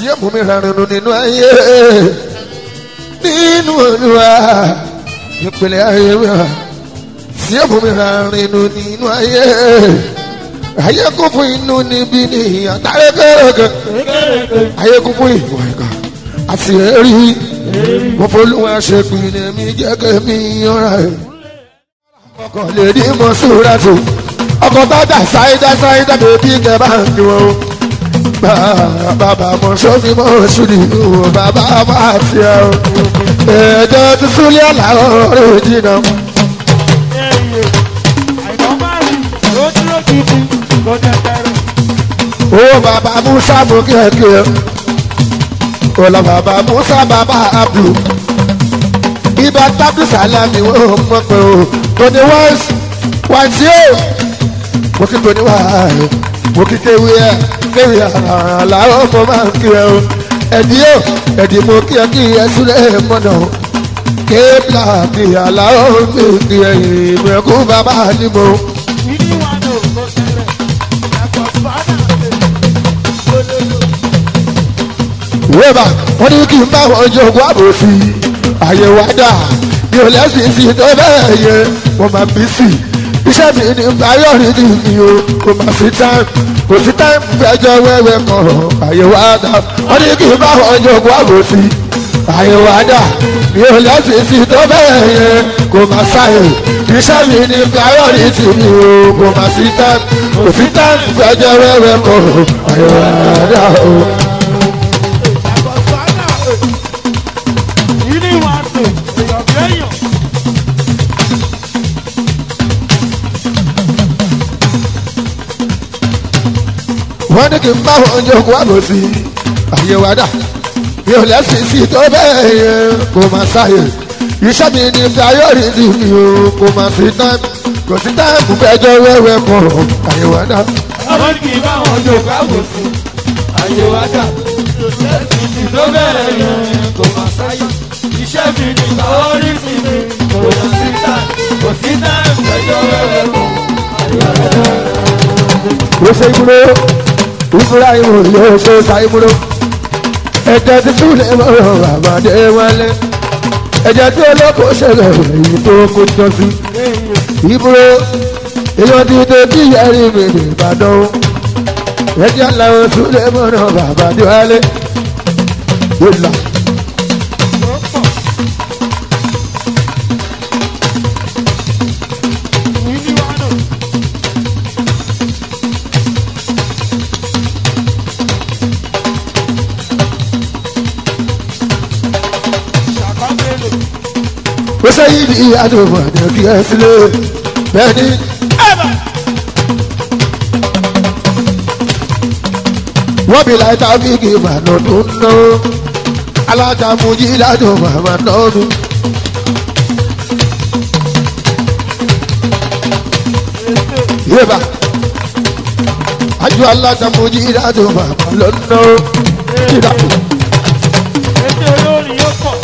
tí ó mú mi rárínú nínú ayé nínú olúwa ìpìlẹ̀ ayé mi wá tí ó mú mi rárínú nínú ayé ayé kún fún inú níbí ní àtàrẹ kẹrẹkẹ ayé kún fún ìwà ìkà àti ẹrí mo folúwa ṣe pinnu mi jẹ́ kẹ́mi yọra ẹ̀ ọkọ̀ lè rí mọ́ sóra tó ọkọ̀ bá dà sáyidá sáyidá bèbí kẹ bá ń dùn ó bàbá mọ̀ sómi mọ̀ ṣùdì ó bàbá bá ti ẹ̀ ó ẹ̀ẹ́dẹ́ tó súlẹ̀ làwọn ọ̀rẹ́ jìnnà. ó bàbá musa mú kẹ̀kẹ́ ó lọ bàbá musa bàbá abdul ibà tábìlì sàlámì wọ́n mọ̀ pé ó tóní wáìsì wáìsì ó mo kí tóní wáìsì mo kí kéwì ẹ kéwì àlàó mo máa ń kí ẹ o ẹdí ó ẹdí mo kí ẹ kí ẹ súlẹ̀ mọ́nà o kébìlà kí àlàó mi kí ẹ ìmẹ̀kú bàbá ni mo. wíwá wọn ní kí n bá wọn jogún àbòsí àyẹ̀wò àdá mi ò lẹ́sìn sí tó bẹ́ẹ̀ yẹ mo máa bí sí iṣẹ́ mi ní báyọ̀rì ní mi o kò má sí táìmù kò sí táìmù fẹjọ́ wẹ́wẹ́ kan àyẹ̀wò àdá wọ́n ní kí n bá wọn jogún àbòsí àyẹ̀wò àdá mi ò lẹ́sìn sí tó bẹ́ẹ̀ yẹ kò má sáyè iṣẹ́ mi ní báyọ̀rì ní mi o kò má sí táìmù kò sí táìmù fẹjọ́ wẹ́wẹ́ kan àyẹ̀wò àdá o. wọ́n ní kí n bá wọn jogún àbòsí àyẹ̀wò àdá mi ò lẹ́sìn sí tó bẹ́ẹ̀ yẹn kò má sáyè iṣẹ́ mi ní priority mi o kò má sí time kò sí time fẹjọ́ wẹ́wẹ́ kan àyẹ̀wò àdá. àwọn ní kì í bá wọn jò káwò sí àyẹ̀wò àdá ìsìn tó bẹ̀rẹ̀ yẹn kò má sáyé iṣẹ́ mi ní priority mi kò sí time kò sí time fẹjọ́ wẹ́wẹ́ kan àyẹ̀wò àdá. ó ṣe ìmúlò ìmúra ìmú yóò ṣe ta ìmúlò ẹ̀jẹ̀ tí túlẹ̀ mọ́rọ̀ àbàdé wálé ẹ̀jẹ̀ tí olóko ṣẹlẹ̀ èyí tó kó jọ sí ìmúlò èèyàn ti dé bí ẹ̀rí mi ní ìbàdàn ẹ̀jẹ̀ làwọn túlẹ̀ mọ́rọ̀ àbàdé wálé ìlà. ó sẹ́yìn ní àdùnmọ̀ àdùnkí ẹ sílẹ̀ bẹ́ẹ̀ ni. wọ́n bí láì tábìkì màánù tó ń ná alájàmújí ládùn màmá lọ́dún. yéèbà àjọ alájàmújí ládùn màmá lọ́dún. kíláàpù. ètò olórin yóò pọ̀.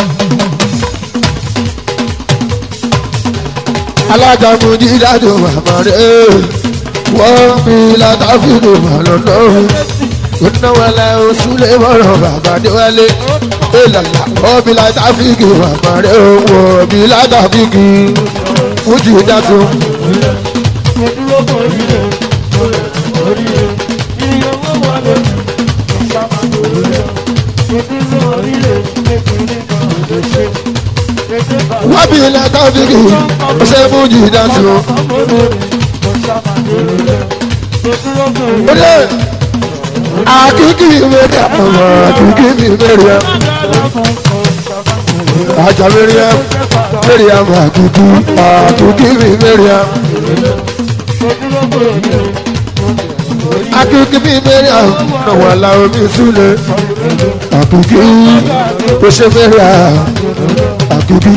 alájàmújí ládùn màmá rẹ̀ wọ́n bí látàfíìkì màánù lọ́dún ìnáwó oṣùlẹ̀ mọ́rọ̀ bàbá déwálé ìlànà ọ̀bí látàfíìkì bàbá rẹ̀ owó ọ̀bí látàfíìkì fújì dàtú. mo dúró kò rí rẹ̀ orí rẹ̀ iye owó wà lónìí ìṣàmà kò rí rẹ̀ mo dúró orí rẹ̀ kékeré kan ò lè ṣe. Ètè bàbá wọ́n bí látàfíìkì ṣe fújì dàtú. ọmọ lórí mo ṣàmà kò rí rẹ̀ mo dúró kò rí ó rẹ̀. lé àkíkí mẹ́rin àmọ́ àkíkí mi mẹ́rin àjà mẹ́rin mẹ́rin àmọ́ àkíkí àkíkí mi mẹ́rin àkíkí mi mẹ́rin àmọ́ wà láwọn mi súlẹ̀ àkíkí ó ṣe mẹ́rin àkíkí.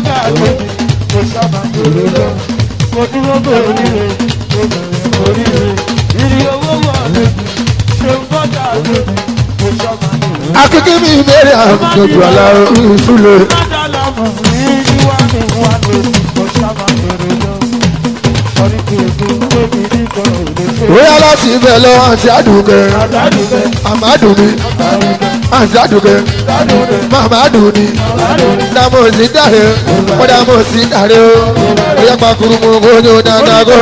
Mo dúró bẹ̀rẹ̀ nílé, mo bẹ̀rẹ̀ orí rẹ̀, ìrì owó wà lójú, ṣe ń bọ́jà lójú, mo ṣọ́mà lójú. akíkí mi mẹ́rin àmọ́ gbogbo àlàó mi súlẹ̀. Bọ́jà lọ́mọ ní wá ní wá lójú, mo ṣọ́mà lójú lọ. Sọrí kí èso tóbi ní kan ò lè ṣe. Oya bọ́lá sí ibẹ̀ lọ àti àdùkẹ́ àdádùkẹ́ àmàdùn ni àti àdùkẹ́ màmàdùn ni dàmú sí dàrẹ́ ó dàmú sí dàrẹ́ o ó yẹ pa kúrúmù kójú dáadáa kó.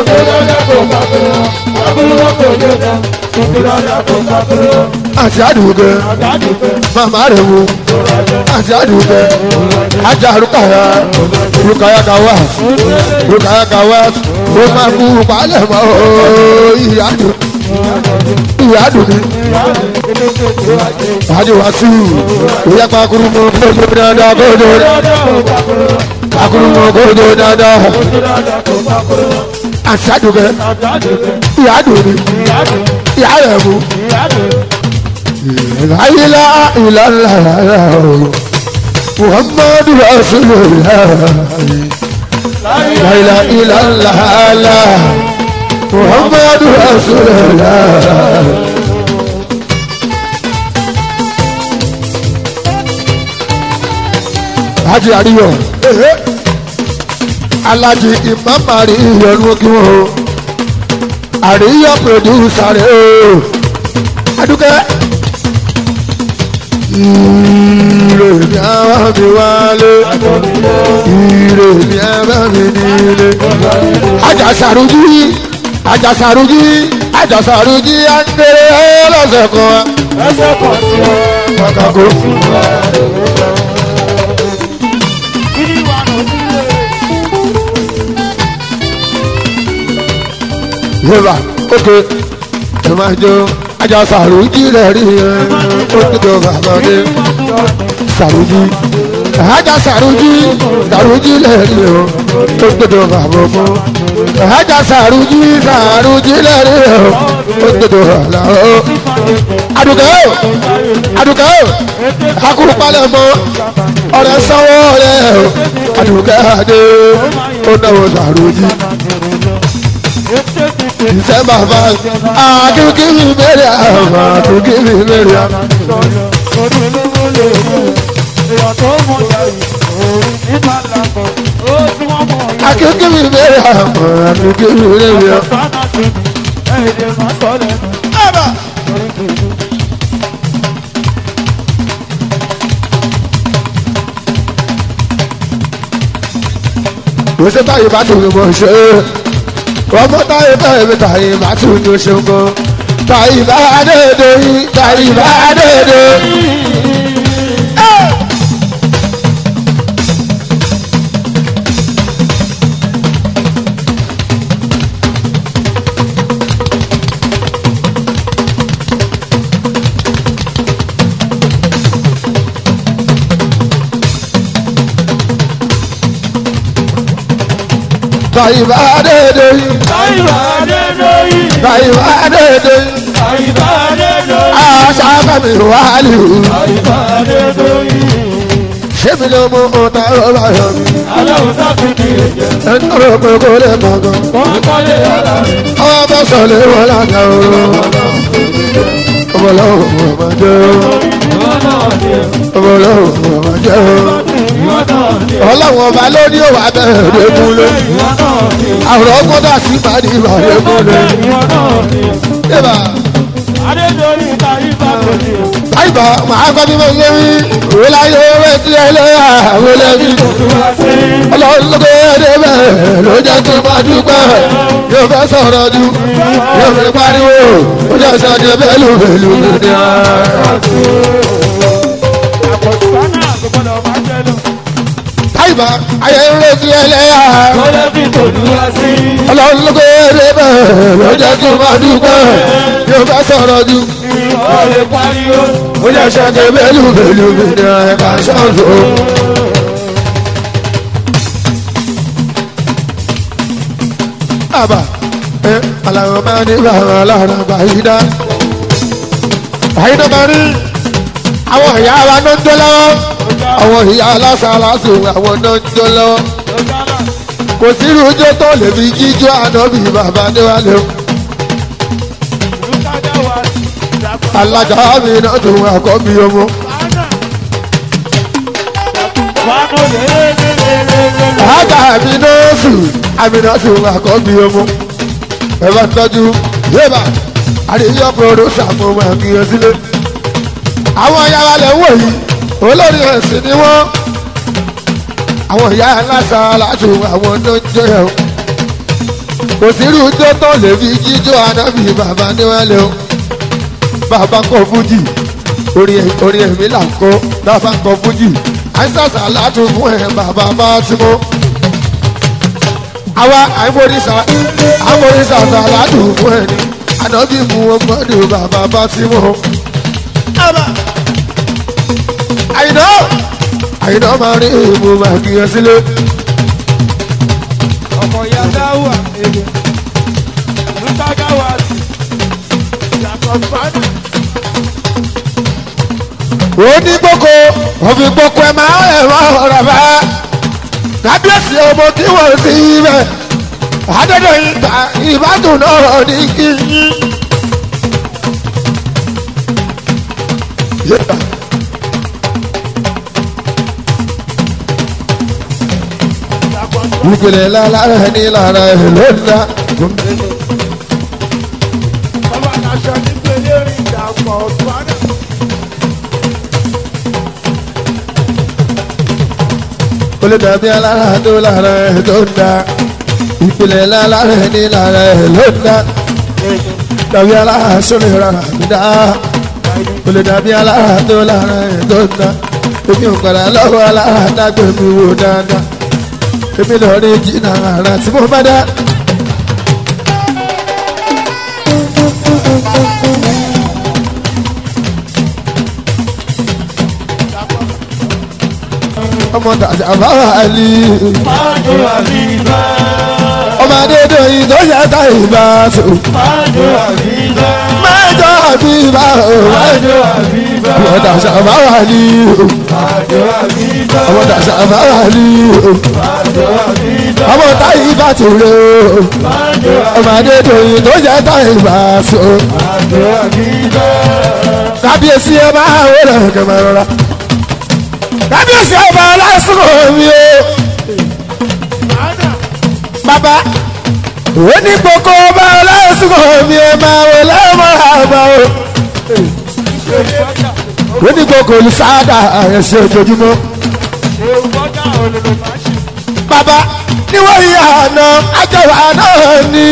àti àdùkẹ́ màmá rẹ̀ wò àti àdùkẹ́ ajá rúkàyà rúkàyà kàwá rúkàyà kàwá ó máa kú palẹ̀ mọ́ ìyá dùn ìyá dùn ni wájú wá sí i ó yẹ pa kúrúmù kójú dáadáa kójú pa kúrúmù kójú dáadáa àti àdùkẹ́ ìyá dùn ni ìyá rẹ̀ wò. لا إله إلا الله محمد رسول الله لا إله إلا الله محمد رسول الله Haji Ariyo Alhaji Imam Ariyo ló kí wọn o Ariyo producer rẹ o Adúkẹ́ ire mi ara mi wálé ire mi ara mi nílé. ajasaruji ajasaruji ajasaruji akéré lọ́sẹ̀ kan ẹsẹ̀ pọ̀ sí ọ. kàkàkó. Kiri wà lọ sílé. yorùbá ókè ẹ máa jó ajasaruji rẹ̀ rí ẹ ó ti tó bàbá dé saruji aja saruji saruji rẹ̀ rí ẹ ó ti tó bàbá mọ́ aja saruji saruji rẹ̀ rí ẹ ó ti tó bàbá mọ́ adùkẹ́ o adùkẹ́ o akuru palẹ̀ mọ́ ọ̀rẹ́ sanwó rẹ̀ o adùkẹ́ adé ó náwó saruji ìṣe bàbá akíkíbi mẹ́rẹ̀ àwọn akíkíbi mẹ́rẹ̀ àwọn. Orí olówó lè mú èèyàn tó mọ̀ yàrá òòrùn nígbà làkọ̀ ó tí wọ́n mọ̀ yàrá. akíkíbi mẹ́rẹ̀ àwọn akíkíbi mẹ́rẹ̀ àwọn. Sọ́nà sí mi, ẹ̀yìn lè máa sọ lẹ́nu. Orí kìí. kò sí táyé bá tún mọ̀ ṣe ọmọ táyé táyé mi táyé bá tún ní ṣe ń kọ́ táyé bá dédé yín táyé bá dédé. táyé bá dédé yín Àyíká Adédọ́yìn, táyé bá dédé yín àyíká Adédọ́yìn, aṣáájú mi wà lù àyíká Adédọ́yìn. ṣé mi ló mú ọ̀tá ọba yọ mi Aláwọ̀ sáfìdí ẹ̀jẹ̀, ẹni tó rò pé kò lè mọ̀ gan. wọ́n kọ́lé ara rẹ̀. ọwọ́ bá sọ̀lẹ̀ wọn lága oró ọmọlọ́wọ́ ọmọ jẹ́ Ìwọ́n náà ni ẹ̀, ọmọlọ́wọ́ ọmọ jẹ́ ìwọ́n náà ni ẹ̀, ọlọ́wọ́ ọba ló ní òwà bẹ̀rẹ̀ múlẹ̀ ìwọ́n náà ni ẹ̀, àrùn ọgbọ́dọ̀ sí ìpàdé ìbàdàn múlẹ̀ ìwọ́n náà ni ẹ̀. yébà Adédọ́yìn tàyí bá kò ní ẹ̀. àyíbá màá gbọ́ bí mo ṣe rí òwe láyé owó tí ẹ lé àwọn ẹlẹ́bí Olúwa sí. ọlọ́run ló gbé ẹdẹ bẹ́ẹ̀ ló jẹ́ kí n máa dúpẹ́ yóò fẹ́ sọ̀rọ̀ ju yóò fi pariwo ó jẹ́ sọ́jọ́ bẹ́ẹ̀lú bẹ́ẹ̀lú ní ara. Àpọ̀sùpánà kò gbọ́dọ̀ máa jẹ́ lọ. àyíbá ayé ń retí ẹlẹ́yà Kọ́lẹ́bí tòlúwa sí. ọlọ́run ló gbé ẹdẹ bẹ́ẹ̀ ló jẹ́ kí n máa dúpẹ́ yóò fẹ́ sọ̀rọ̀ ju Ó lè pariwo. ó jẹ́ sọ́jọ́ bẹ́ẹ̀lú bẹ́ẹ̀lú ní ẹ̀ka ṣọ́ọ̀ṣọ́. àbá ẹ aláwọ̀ máa ní bàbá aláàrọ̀ bàyídá bàyídá máa ní àwọn ìyá wa náà ń jó lọ́wọ́ àwọn ìyá aláṣàlásù àwọn náà ń jó lọ́wọ́ kò sí irújó tó lè fi jíjó ànábì bàbá níwájú alájà mi náà tún àkọ́bí ọmọ àjà mi náà sùn àmì náà tún àkọ́bí ọmọ ẹ bá tọ́jú yébà àríyọ pòròsà mo máa kí o sílé. àwọn ìyá wa lè wò yìí olórí ẹ̀sìn ni wọ́n. àwọn ìyá aláṣà láti àwọn tó ń jó yẹn o. kò sí irú tó tó lè fi jíjó anábì bàbá níwájú o. bàbá kọ fújì orí ẹ̀mí là ń kó bàbá kọ fújì àìsàṣà láti fún ẹ bàbá bá ti mú àwa àìmọ̀rìṣà àmọ̀rìṣà sàládù fún ẹni ànábì mú ọgbọ́dọ̀ bàbá bá ti mú. àyìnà àyìnà máa rí ìmú máa kí ẹ sílé. ọmọ ìyá dáwà èrè lùtàgáwà sí yàtọ̀ fánà. òní gboko òfin gboko ẹ máa ẹ̀ máa ọ̀rọ̀ bá kábíyèsí ọmọ tí wọ́n sí ibẹ̀ adọ́dọ̀ ìgbà ìbádùn náà ní kí yín. ìpìlẹ̀ lára ní lára ẹ̀ ló ń dá. ọba aṣọ nípele orin ìdàpọ̀ fánà. kò lè dàbí alára tó lára ẹ̀ ló ń dá. ìpìlẹ̀ lára ní lára ẹ̀ ló ń dá. dàbí alára sólè rárá mi dá. kò lè dàbí alára tó lára ẹ̀ ló ń dá. èmi ò padà lọ́wọ́ alára dágbé mi wò dáadáa. èmi lọ rí jìnnà ara tí mo bá dá. ọmọ tàjà bá wà ní. májò àbíbá ọmọ adédọ̀yìn tó yẹ ká ìbá tó. májò àbíbá mẹ́jọ àbí ìbá o. májò àbíbá ọmọ tàjà bá wà ní. májò àbíbá ọmọ tàjà bá wà ní. májò àbíbá ọmọ táyì bá tó rè o. májò ọmọ adédọ̀yìn tó yẹ ká ìbá tó. májò àbíbá kábíyèsí ẹ máa wọlé kẹmẹ rọra. kábíyèsí ọba lásìkò mi o. fánà bàbá òní gbogbo ọba lásìkò mi ẹ máa wọlé mọ́ àbá o. ìṣòro bọ́jà ó ní gbogbo olùsáàdà ẹ̀ṣẹ̀ ojoojúmọ́. ewu bọ́jà olódò máa ṣe. bàbá níwọ̀n ìyá àná àjọwà náà ni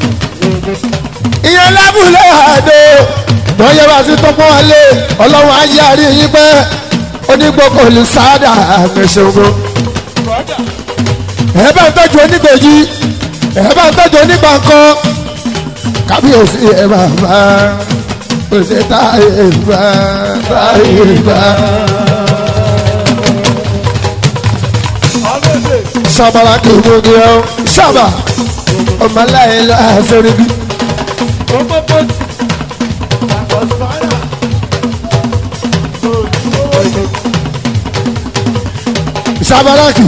ìyẹn lábúlé àdó lọ́yẹ̀ wá sí tọ́pọ̀ wálé ọlọ́run ayé àrí yín pẹ́ ó ní gbogbo olùsáàdà ẹ̀ṣẹ̀ ogun. bọ́jà ẹ bá ń tọ́jú onígbèjì ẹ bá ń tọ́jú onígbàkan kábíyèsí ẹ bá bá òṣè táyé bá táyé bá. ọlọ́dẹ sábàlá kì í mú ní ọ sábà ọmọ aláìní lọ àṣírí bí. gbogbo bọ́tì yàtọ̀ fánà. sábàlá kì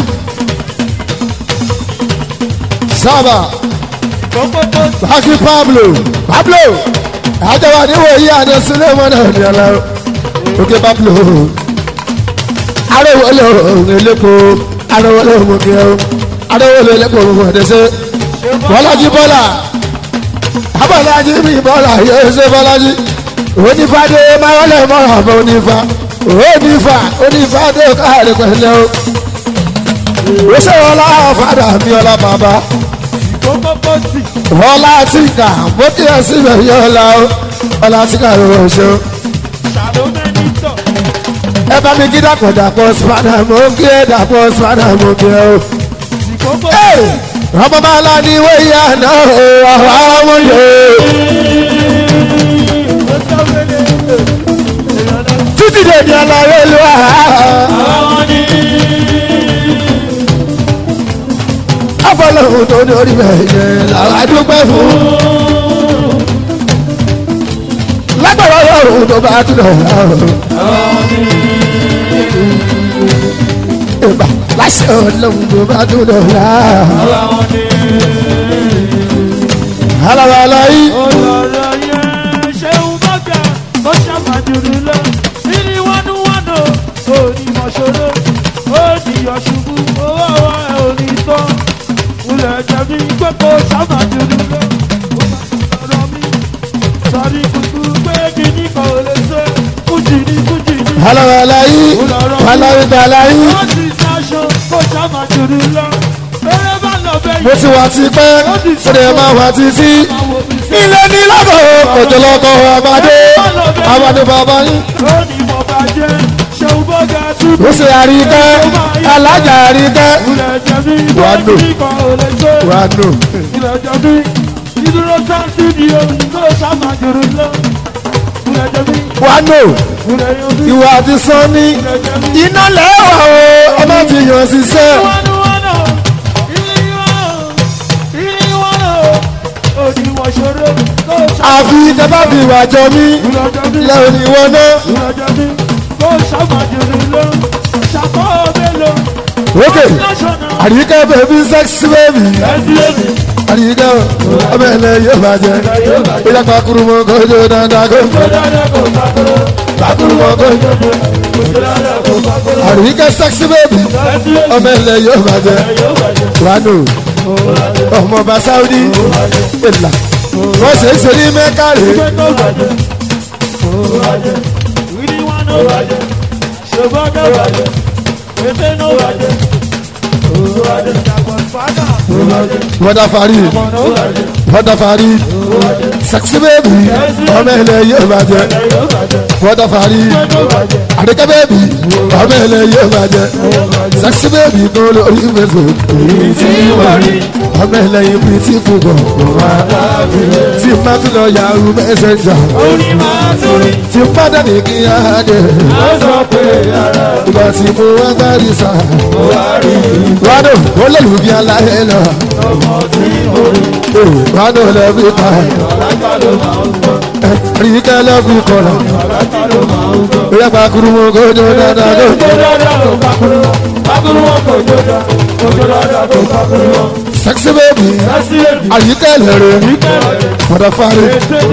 sábà gbogbo bọ́tì bákí pablo pablo àjọwà níwò yí àná sílẹ̀ mọ́nà ní ọ̀la òkè pablo arówólé òun elépo arówólé òun kí ọ arówólé elépo òun ọ̀dẹ́sẹ̀ bọ́lájí bọ́lá abọ́lájí bí bọ́lá yóò ṣe bọ́lájí onífàdé máwọlé mọ́ra bọ́ onífà onífà onífà tó káàrí pẹ̀lẹ́ o ó ṣe ọlá fàdà mi ọlá bàbá gbogbo bọ́tì ọlá tìkà bó kí ẹ síbẹ̀ yọ ọlá o ọlá tìkà ló wọ̀ ṣe o ṣàlómẹ́nìtọ̀ ẹ bá mi kí dàpọ̀ dàpọ̀ sùpàdà mo kí ẹ dàpọ̀ sùpàdà mo kí ẹ o. gbogbo Hey! ọmọ bá la ní ìwé ìyá náà o àwọn ọmọ yòó. títí dè ní ọlọ́rẹ́ ló wà. afọlọ́hún tó ní orí bẹ́ẹ̀ yẹn làwọn adúpẹ́ fún. lágbára ọlọ́run tó bá tún lọ rà o. ìbá láṣẹ ọlọ́run tó bá tún lọ rà. aláwa aláyí. ọ̀rọ̀ yẹn ṣeun bọ́gà ó ṣàmàjùrù lọ níní wọnú wọnú onímọ̀ṣọ́rọ́ òdìyọ̀ ṣubú owó ọwọ́ ẹ̀ ò ní tán wulẹ̀ jẹ̀bi pé kó ṣàmàjùrù lọ ó bá ọ̀rọ̀ mi sọ̀rí aláwọ̀ aláyí aláwọ̀ ìdàláyí wọ́n ti ṣaṣọ kó ṣàmà jùlọ lọ. eré bá lọ bẹ́ẹ̀ mo ti wà ti pẹ́ ó lè máa wà títí ilé ní lábọ̀ kòtòlọ́kọ̀ àbádé àbádé bàbá yín ó ní mo bá jẹ́ ṣeun bọ́gà tún. ó ṣe àríkẹ́ alájà àríkẹ́ ilẹ̀ jẹ̀bi Wà á lò. ìwádìí kan ò lè ṣe. wà nù ilẹ̀ jẹ̀bi ìdúró sáńtì ni o kó ṣàmà jùlọ lọ. ilẹ̀ jẹ̀bi wà nù ilẹ̀ yọ̀bí ìwà àti sanni ilẹ̀ jẹ̀bi. iná lẹ́wà o ọmọ ti yàn ṣiṣẹ́ àfi tẹ́bá fi wà jọ mí lẹ́wọ̀n ni wọ́n náà ókè àríkẹ́ bẹ̀bí sẹ́ksì bẹ́bí àríkẹ́ ọmọ ẹ̀lẹ́ yóò bàjẹ́ ó yẹ pàkúrú mọ́ kọjọ́ dáadáa kó pàkúrú mọ́ kọjọ́ àríkẹ́ sẹ́ksì bẹ́bí ọmọ ẹ̀lẹ́ yóò bàjẹ́ wánú ọmọ bá sáúdí ìlà wọ́n ṣe é ṣe ní mẹ́kàrí wọ́dà fari wọ́dà fari sẹ́ksì bẹ́bí ọmọ ẹ̀lẹ́ yóò bàjẹ́ wọ́dà fari àríkẹ́ bẹ́bí ọmọ ẹ̀lẹ́ yóò bàjẹ́ sẹ́ksì bẹ́bí kó lórí fẹ́sọ̀ èyí tí wọ́n rí ọmọ ẹ̀lẹ́ yìí bí tí kò bọ̀ tí má tún lọ yahoo messenger tí má dání kí á dé ìgbà tí mo wá dárí sá wádò ó lè lù bí aláyé lọ wádò lẹ́bí ta rí kẹ́lẹ́ kú kọ̀rọ̀ ìyá pàkúrú mọ́ kójó dáadáa ló sexy baby àyíká ẹlẹ́rẹ̀ mọ̀dà fáre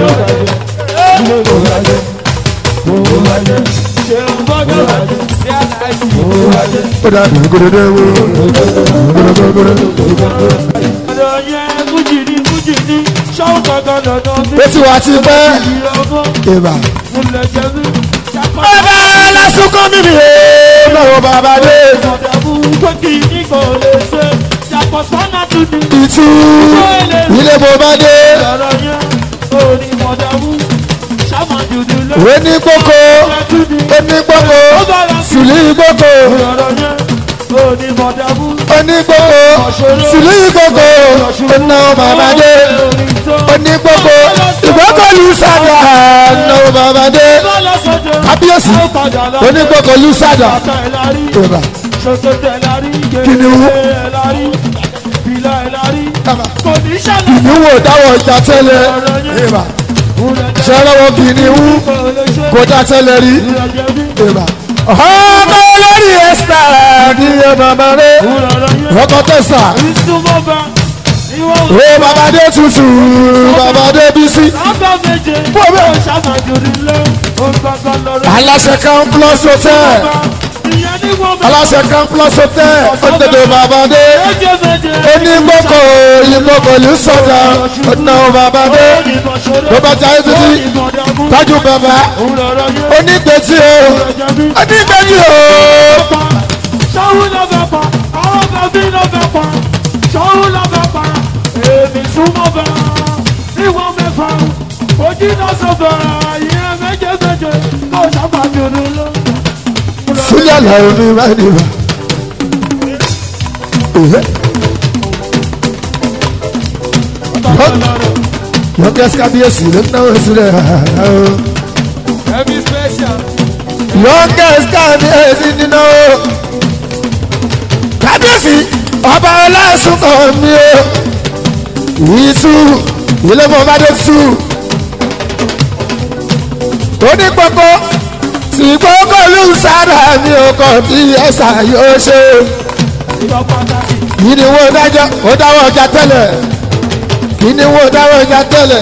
ó dà bí gbódòdó wo gbódòdó ó ti wá ti pẹ́ ìbà. bàbá lásùkọ́ mímì ó lọ́wọ́ bàbá dé ìtú ilé bó bá dé ó ní kókó ó ní kókó sùlí kókó ó ní kókó sùlí kókó ó ná bàbá dé ó ní kókó ìgbókòlù sàdà ná bàbá dé kábíyèsí ó ní kókó lù sàdà ìbà Kìnìún. ìníwò dáwọ̀ ìjà tẹ́lẹ̀ ìbà ṣẹlẹ́wọ̀ kìnìún kò dá tẹ́lẹ̀ rí ìbà ọmọ olórí ẹ̀sítà ní ẹ̀ bàbá rẹ̀ ọkọ̀ tẹ̀sà ó bàbá dé tutù bàbá dé bísí aláṣẹ kan plus hotel aláṣẹ kan plus hotel ó tẹ̀lé bàbá dé onígbòkò ìgbòkò ló sọ̀dà ọ̀nà bàbá dé ló bá jáde títí tájú bàbá onígbèjì o onígbèjì o. Ṣọ́hún ló fẹ́ pa, àwọn bàbí ló fẹ́ pa, ṣọ́hún ló fẹ́ pa, èmi súnmọ́ bá, níwọ̀n mẹ́fà, ojú náà sọ̀bà, ìyẹn méje méje, kó sábà dúró lọ. Súlẹ̀ làwọn mi máa ń dìbò. Youngest kábíyèsí ló ń náwó sílẹ̀. Ẹbí special. Youngest kábíyèsí nínú. Kábíyèsí ọba ọlọ́sùn kan mi o. Ìtú ilé mọ̀ bá dé tú. Onípọ̀pọ̀ tí gbogbo olùsára mi ò kàn tí ẹ̀sà yóò ṣe. Ìjọ pàtàkì. Kí ni wọ́n dájọ́? Ó dáwọ́ ọjà tẹ́lẹ̀. Kí ni wọ́n dáwọ́ ọjà tẹ́lẹ̀?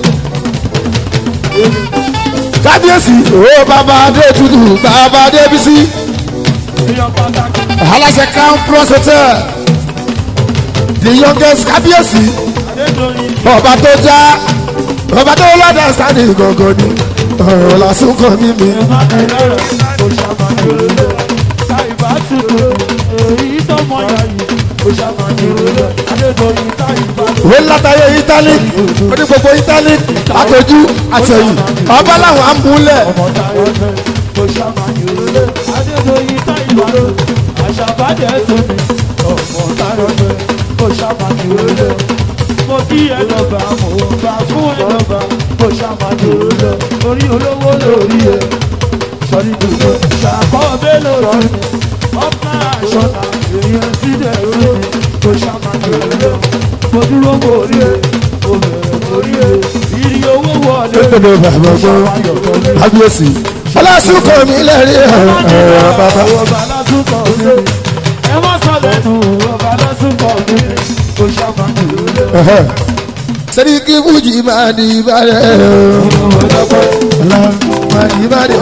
Kábíyèsí, ó bàbá Adé tutù, bàbá Adé bísí. Ìjọ pàtàkì. Aláṣẹ Crown Plus Hotel. The youngest kábíyèsí. Adédọ̀yìn. Ọba tó já. Ọba tó lọ́dà sáni gọ̀gọ̀ ni. Ọ̀rọ̀ lásùn kan mímí. Má kẹ́lẹ́ rẹ̀, kò ṣàmà jòlè táìbà tuntun èyí tó mọ yàyí ó ṣàmà jòlè adédọ̀yìn táìbà òwe látàyè ítálí ó ní gbogbo ítálí àtọjú àtẹ̀yìn ọba làwọn á mú lẹ̀ ọmọ táyọ̀ fẹ́ ó ṣàmà jòlè adédọ̀yìn táìbà àṣàbàjẹ́ tóbi ọmọ táyọ̀ fẹ́ ó ṣàmà jòlè mo kí ẹ lọ́ba mo bá fún ẹ lọ́ba ó ṣàmà jòlè orí olówó lórí ẹ sọrí gbogbo ṣàkọ́ bẹ́ẹ̀ lórí ọ̀pá àṣọ̀nà èèyàn sílẹ̀ lórí tó ṣàmàjòlè mo dúró mórí ẹ mo bẹ̀rẹ̀ mórí ẹ ìrì owó wọlé lókèdè bàbá gbọ́ kábíyèsí ọlásùnkọ mi lẹ́rìí ẹ̀rọ bàbá ọba lásùkọ̀ mi ẹ má sọ lẹ́nu ọba lásùkọ̀ mi tó ṣàmàjòlè. sẹ́ni kí fújì máa di ìbàdàn ọ̀la máa di ìbàdàn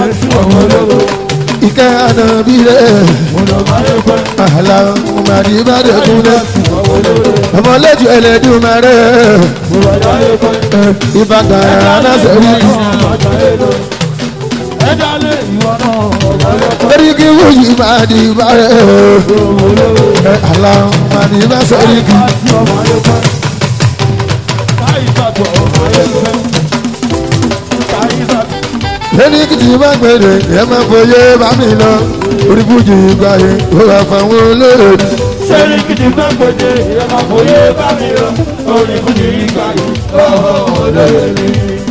ìkẹ́ ànábì rẹ̀ àlà máa di ìbàdàn kúnlẹ̀ ọmọlẹ́jọ ẹlẹ́dùn máa rẹ̀ ìbàdàn anásẹ̀rí sẹ́ni kí fújì máa di ìbàdàn àlà máa di ìbàdàn sẹ́ni kí. lẹ́ni kìtì bá gbèrè ẹ máa fòye bá mi lọ orí fújì ìgbà yẹn ó wà fáwọn olóòdì. Sẹ́ni kìdí bá gbèdé ìyẹ́mà fòye bá mi lọ, orí kùdì ìgbà yìí, ọ̀họ̀ olóyè mi.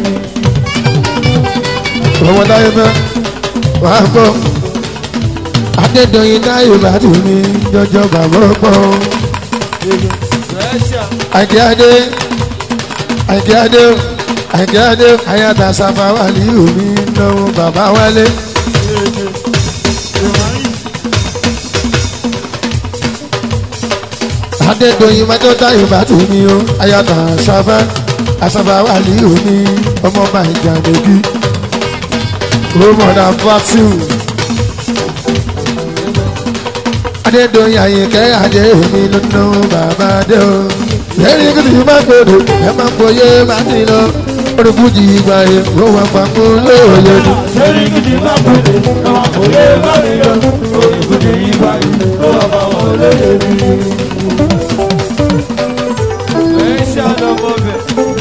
ọmọ táyé fẹ́ wàá gbọ́ adédọ̀yìn táyé bá tù mí jọjọ bàbá pọ̀ àìkí adé àìkí adé àìkí adé àyàtà sábà wà ní omi náwó bàbá wálé. adédọ̀yìn májọ́ táyé bá tù mí o àyàtà sábà àsábà wà ní omi ọmọ bá ìjà lóbi rọmọdà vaccine adédọ̀yìn àyìnkẹ́ adé mi nínú bàbá dé o lẹ́yìn kí tìí má gbòdò ẹ má gbòye má ní lọ olùkújì ìgbà yẹn ló wà pàpọ̀ lóòyè ni. Sẹ́ni kìdí bá gbèdé ìyẹ́mà fòye bá mi lọ, orí kùdì ìgbà yìí, ọ̀họ̀ olóyè mi. Ẹ ṣe àdọ́gbọ́ bẹ̀.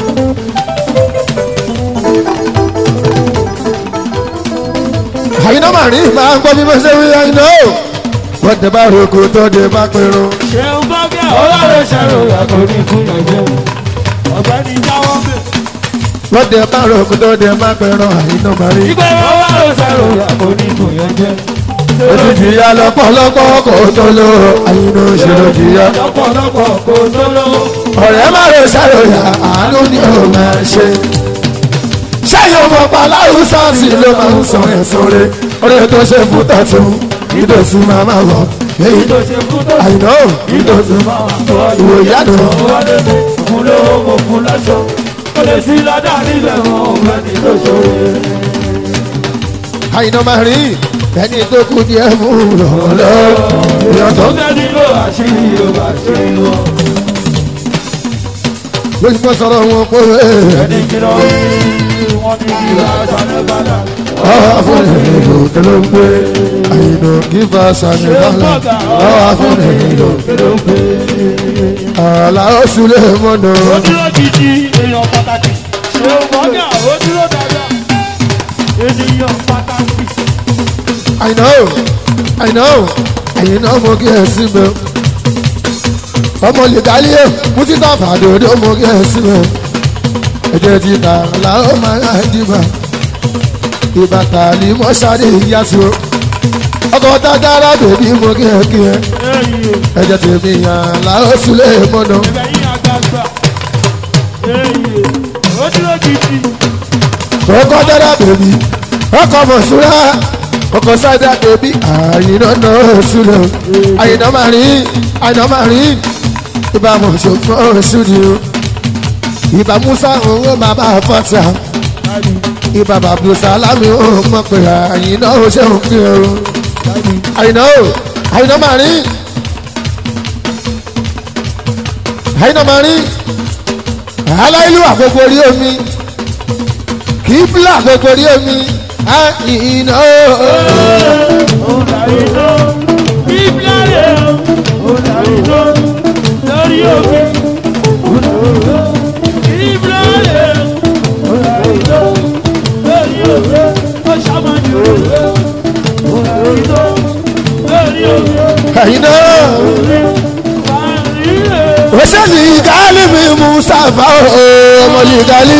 àyìnbó màrí máa ń gbọ́ bí mo ṣe wí àyìnbó wọ́n tẹ bá roko tó dé bá pinnu. Ṣéun bá bí àwọn ọlọ́run ṣàrò àkọ́ ní fún ìyànjẹ́. Ọ̀gbẹ́ni jáwọ́ bẹ̀. wọ́n tẹ bá roko tó dé bá pinnu àyìnbó màrí. Ìgbẹ́ ọlọ́run ṣàrò àkọ́ ní fún ìyànjẹ́. ojú jìyà lọ́pọ̀lọpọ̀ kò tó lò àyìnbó ṣòro jìyà. Lọ́pọ̀lọpọ̀ kò tó lówó. ọ̀rẹ́ má lè ṣàròyà àánú ni ó máa ṣe. ṣẹ́yìn ọmọ pàláwù sáàsì ló máa ń sọ ẹ̀sùn rẹ̀ ọ̀rẹ́ tó ṣe fún tọ̀tún ìdòtí máa máa wọ̀ èyí tó Ìtòṣe fún tó àyìnbó ìdòtí máa wà tó ọdún. ìwò ìyàdùn Wọlé mi, fún lówó mo fún lọ́ṣọ́. Ó lè sí lọ́dà nílẹ̀ wọn ò fẹ́ ní tó ṣòro. àyìnbó máa rí ẹni tó kú díẹ̀ mú lọ́wọ́lọ́ ìyàtọ̀ Ó fẹ́ nílò àṣírí Yorùbá àṣírí wọn. lójú mọ́ sọ̀rọ̀ wọn pé Ẹni kí lọ rí wọn ní ìlà àṣàlẹ̀ bàdà. ọ̀hún afúnni ìlú tó ló ń gbé àyìnbó kí bá sàmì bàlá ọ̀hún afúnni ìlú Kí ló ń pè é? àlà oṣù lè mọ̀nà. ó dúró gidi èèyàn pàtàkì ṣé o mọ́gà ó dúró dáadáa ènìyàn pàtàkì I know, I know, ẹ̀yin náà mo kí ẹ sí mi. ọmọ lìgálíyè mùsítà fàdòdó mo kí ẹ sí mi. ẹ̀jẹ̀ ti tà láwọn máa ń dìbà. ìbàtà ni mo ṣáde ìyá sí o. ọkọ̀ tájára bèbí mo kí ẹ kí ẹ. èyí ẹ̀jẹ̀ tèmi yàn láwọn sílé mọ́nà. ẹ̀bẹ̀ yín àgbààgbà èyí ó dúró gidi ọkọ̀ tájára bèbí ọkọ̀ mọ̀ṣúra ọkọ̀ sájà bèbí àyìnà náà sílẹ̀ àyìnà máa rí àyìnà máa rí ìbá mọ̀ṣọ́gbọ́n ṣúdìó ìbá musa òun bàbá fọ́tà ìbá bàbá sálámì òun mọ̀ pé àyìnà ó ṣe òun kí o àyìnà ó àyìnà máa rí àyìnà máa rí aláìlú àgbègbè orí omi kì í bílà àgbègbè orí omi àyìnà lórí òbí ìbílẹ̀ lórí òbí ó ṣàmàjò lórí òbí àyìnà òṣèlú ìdálé mi mustapha ọmọ ìdálé.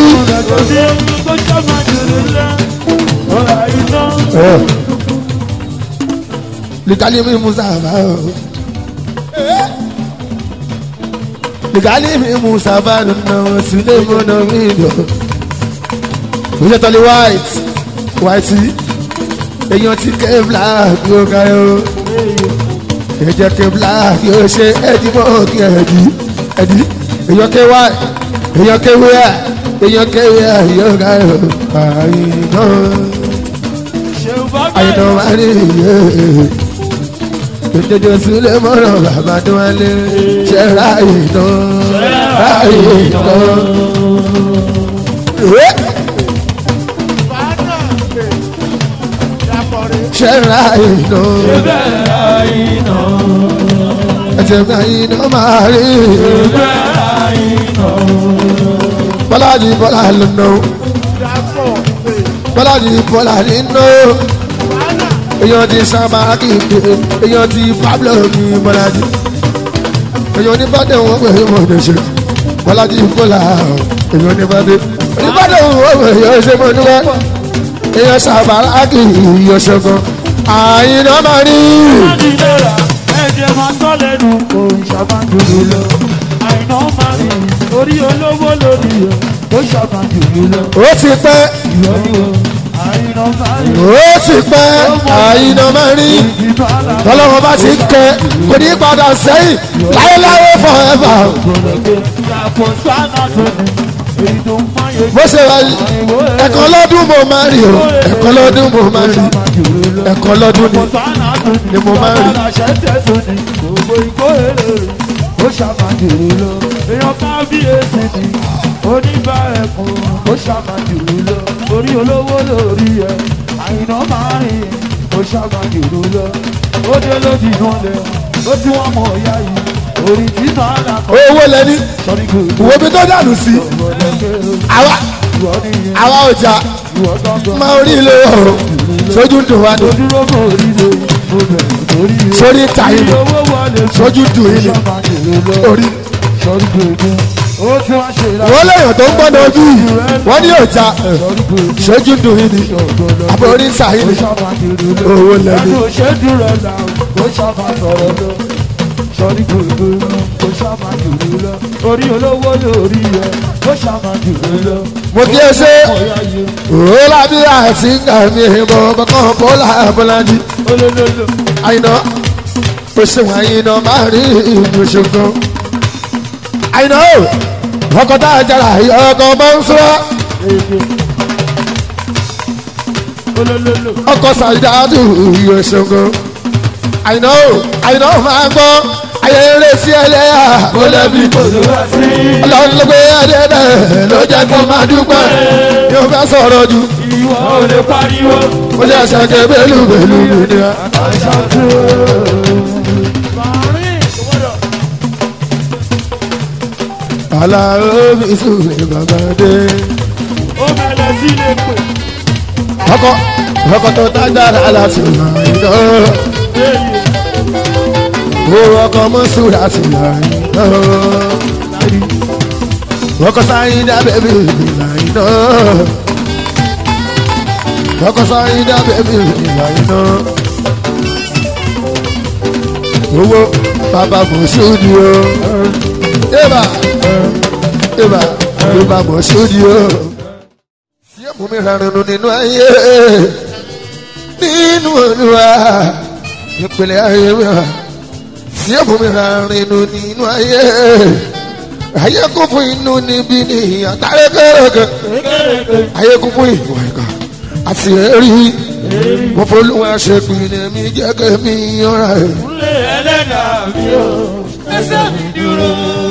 Ligali mi Mustafa o. Ligali mi Mustafa nana Sule mọ̀nà mi lọ. Oṣù tọ́lí white white èèyàn ti ké black yóò ká yó. Ẹ̀jẹ̀ ké black yóò ṣe ẹ̀dí mọ́ kí ẹ̀dí ẹ̀dí. Èèyàn ké white èèyàn ké wíyà èèyàn ké wíyà yóò ká yó. Àyìnbó àyìnbó wà ní ìyè ìjọjọ sílẹ̀ mọ́rọ̀ bàbá tó wá lé ṣe ráàyè tán ráàyè tán. ṣe ráàyè tán ẹsẹ̀ mi àyìnà máa rí bọ́lájì bọ́lá lọ́nà bọ́lájì bọ́lá nínú èèyàn ti sábà kéde èèyàn ti pablo ní bọ́lájì èèyàn ní bàdé wọn pè é mọ̀ ṣe bọ́lájì bọ́lá èèyàn ní bàdé oníbàdé wọn pè é ṣe mọ̀ níwẹ̀ èèyàn sábà kéde ìyọ̀ ṣẹ́gun àyìnà máa rí. ẹ̀jẹ̀ máa tọ́ lẹ́nu kò ṣàbàjòlè lọ àìná máa rí orí olówó lórí ẹ̀ ó ṣàbàjòlè lọ ó ti pẹ́ ìyọ́nù àìná máa rí ó ti pẹ́ àyìnà máa rí ìdìbò àlàbò tọ́lọ́wọ́ bá ti kẹ́ kò ní padà sẹ́yìn láéláé forever gbọ̀dọ̀gbẹ̀ yàtọ̀ sánà tó ní èyí tó ń fáyé bó ṣe wá yìí ẹ̀kan lọ́dún mo máa rí o ẹ̀kan lọ́dún mo máa rí ẹ̀kan lọ́dún ni sánà tó ní ni mo máa ń rí. aláṣẹ́tẹ̀ tó ní gbogbo ikó èrè rẹ̀ ó ṣàmàjòrò lọ èèyàn bá bí èsì ní oníbà ẹ̀kún ó ṣàmàjòrò lọ orí olówó lórí ẹ̀ àyìnà máa rìn ó ṣàmàjòrò lọ ó dé lójì náà lẹ ó tí wọ́n mọ̀ ọ̀yá yìí orí títà àlàkọ́ owó lẹ́ni sọ́ni kò wo bí tó dànù sí àwa ìwọ nìyẹn àwa ọjà ìwọ gbọ́ngàn máa orí ilé ọ̀rọ̀ sójú dùn wá ní dúró kò rí lè mo bẹ̀rẹ̀ torí rẹ̀. sórí tàyè ní owó wọlé sójú dùn yìí ní orí. sọ́rí gbogbo ó tí wọ́n ṣe ra wọ́n lèèyàn tó ń gbọ́dọ̀ ojú yìí wọ́n ní ọjà sọ́rí gbogbo sójú dùn yìí ní àbọ̀ orí tàyè ní owó lẹ́ni. Ẹnu òṣèlú rẹ̀ là ó ṣàmà sọ̀rọ̀ lọ. Sọ́rí gbogbo ó ṣàmà jùlọ lọ. Orí olówó lórí ẹ̀ ó ṣàmà jùlọ lọ. mo kí ẹ ṣe Ọ̀yá yẹ òwò lábí àti àmì ìbọn bọ́kàn bọ́lá bọ́lájì olólùlù. àyìnà ó ṣeun àyìnà máa rí ìlú ṣogan àyìnà ó ọkọ̀ tá a jára ọkọ̀ bá ń sọ Olólùlù. ọkọ̀ sàdáàdù ìlú ṣogan àyìnà ó àyìnà ó máa gbọ́ ayẹyẹ sí ẹlẹ́yà ó lẹ́bi Olúwa sí. ọlọ́run ló gbé ẹdẹ náà ló jẹ́ kó máa dúpẹ́ yóò fẹ́ sọ̀rọ̀ jù Ìwọ ò lè pariwo. ó jẹ́ ṣẹ́kẹ́ bẹ́lú bẹ́lú nìyẹn. Àṣà tó. Màrín ìwọ́dọ̀. Àlàó mi sùn ní bàbá dé. Ó bẹ̀rẹ̀ sí lè pè. ọkọ ọkọ tó dágbára láti ràn iná o ọkọ mọ́sùlá ti ràn iná ọkọ sáyìn dábẹ́ mi ràn iná ọkọ sáyìn dábẹ́ mi ràn iná owó bàbá mọ̀ṣúdì o ébà ébà bàbá mọ̀ṣúdì o tí ó mú mi rárunu nínú ayé nínú olúwa ìpìlẹ̀ ayé mi wá tí ó mú mi rárunu nínú ayé ayé kún fún inú níbí ní àtàrẹ kẹrẹkẹ ayé kún fún ìwà ìkà àti èrí mo folúwa ṣe pinnu mi jẹ́ kẹ́mi yọra ẹ̀. Kúnlé ẹlẹ́dàá mi ò. Ẹsẹ̀ mi dúró.